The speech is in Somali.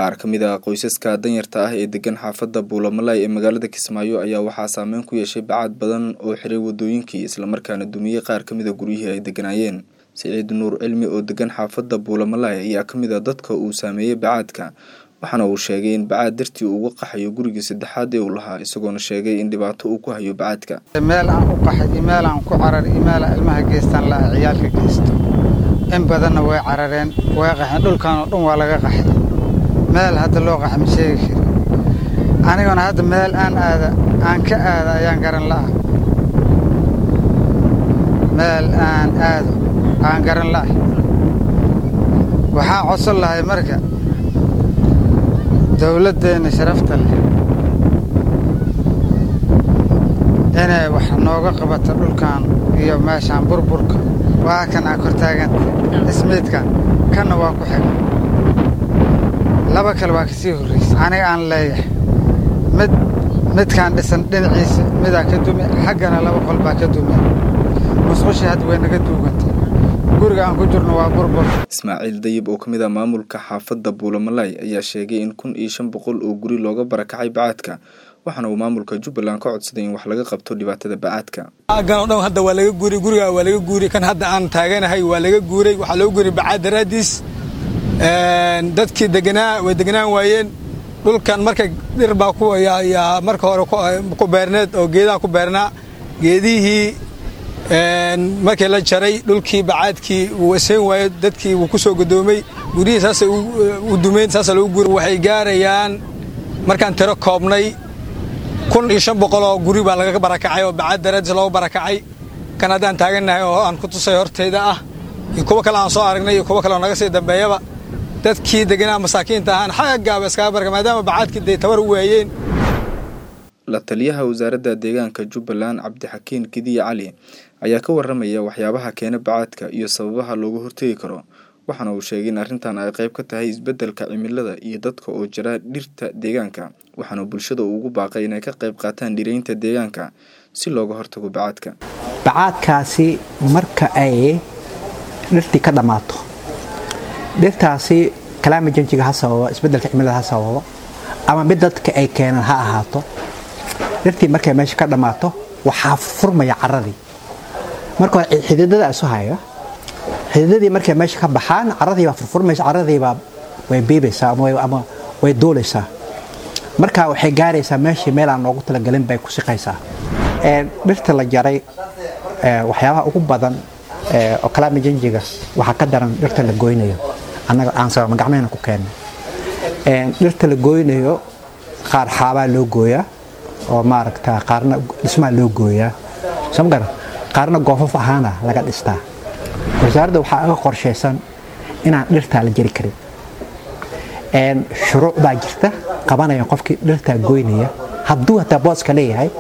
qaar ka mid ah qoysaska danyarta ah ee degan xaafadda buulamalaay ee magaalada kismaayo ayaa waxaa saameyn ku yeeshay bacaad badan oo xiray wadooyinkii islamarkaana dumiyey qaar ka mid a guryihii ay deganaayeen siciid nuur cilmi oo degan xaafadda buulamalaay ayaa ka mid a dadka uu saameeyey bacaadka waxaana uu sheegay in bacaad dartii uu uga qaxayo gurigii saddexaad ee uu lahaa isagoona sheegay in dhibaato uu ku hayo bacaadka meel aan u qaxay iyo meel aan ku carar iyo meel ilmaha geystaan la ciyaalka geysto in badanna way carareen way qaxeen dhulkan oo dhan waa laga qaxay meel hadda loo qaxa ma sheegi kari aniguna hadda meel aan aada aan ka aada ayaan garan la'a meel aan aado aan garan la'ay waxaan codsan lahay marka dowladdeenna sharafta leh inay wax nooga qabato dhulkan iyo meeshaan burburka waa kan aa kor taaganta ismiidkan kanna waa ku xiga laba kale waa kasii horraysa aniga aan leeyahay mid midkaan dhisan dhinaciisa midaa ka dumi xaggana laba qol baa ka dumi musqushii hadda way naga duugantay guriga aan ku jirno waa burbur ismaaciil dayib oo ka mid ah maamulka xaafadda buulamalaay ayaa sheegay in kun iyo shan boqol oo guri looga barakacay bacaadka waxaana uu maamulka jubbaland ka codsaday in wax laga qabto dhibaatada bacaadka agan oo dhan hadda waa laga guuray guriga waa laga guuray kan hadda aan taaganahay waa laga guuray waxaa loo guuray bacaad daraadiis dadkii deganaa way deganaan waayeen dhulkan marka dhir baa ku yaa marka hore ku beerneed oo geedaha ku beernaa geedihii markii la jaray dhulkii bacaadkii wuu eseyn waayo dadkii wuu ku soo godoomay guryihii saasay u dumeyn saasa lagu guuray waxay gaarayaan markaan tiro koobnay kun iyo shan boqol oo guri baa laga barakacay oo bacaad daraadiis looga barakacay kan haddaan taagannahay oo aan ku tusay hortayda ah iyo kuwo kale aan soo aragnay iyo kuwo kale oo naga sii dambeeyaba dadkii deganaa masaakiinta ahaan xaggaaba iskaga baraka maadaama bacaadkii day tabar u waayeen la taliyaha wasaaradda deegaanka jubbaland cabdixakiin kidiya cali ayaa ka warramaya waxyaabaha keena bacaadka iyo sababaha looga hortegi karo waxaana uu sheegay in arrintan ay qayb ka tahay isbeddelka cimilada iyo dadka oo jira dhirta deegaanka waxaana bulshada uu ugu baaqay inay ka qayb qaataan dhiraynta deegaanka si looga hortago bacaadka bacaadkaasi marka ay dhirtii ka dhammaato dhirtaasi kalaama janjiga ha sababo isbeddelka cimilada ha sababo ama mid dadka ay keenaan ha ahaato dhirtii markay meesha ka dhammaato waxaa furmaya caradii marka hore xididada isu haya xididadii markay meesha ka baxaan caradiibaa furfurmaysa caradiibaa way biibaysaa ama way duulaysaa marka waxay gaaraysaa meeshii meel aan loogu talagelin bay ku siqaysaa dhirta la jaray waxyaabaha ugu badan oo kalaama janjiga waxaa ka daran dhirta la goynayo annaga aan sababna gacmehena ku keenay dhirta la goynayo qaar xaabaa loo gooyaa oo maaragta qaarna dhismaa loo gooyaa samgara qaarna goofaf ahaana laga dhistaa wasaaradda waxaa aga qorshaysan inaan dhirtaa la jari karin shuruuc baa jirta qabanaya qofkii dhirtaa goynaya hadduu hataa booska leeyahay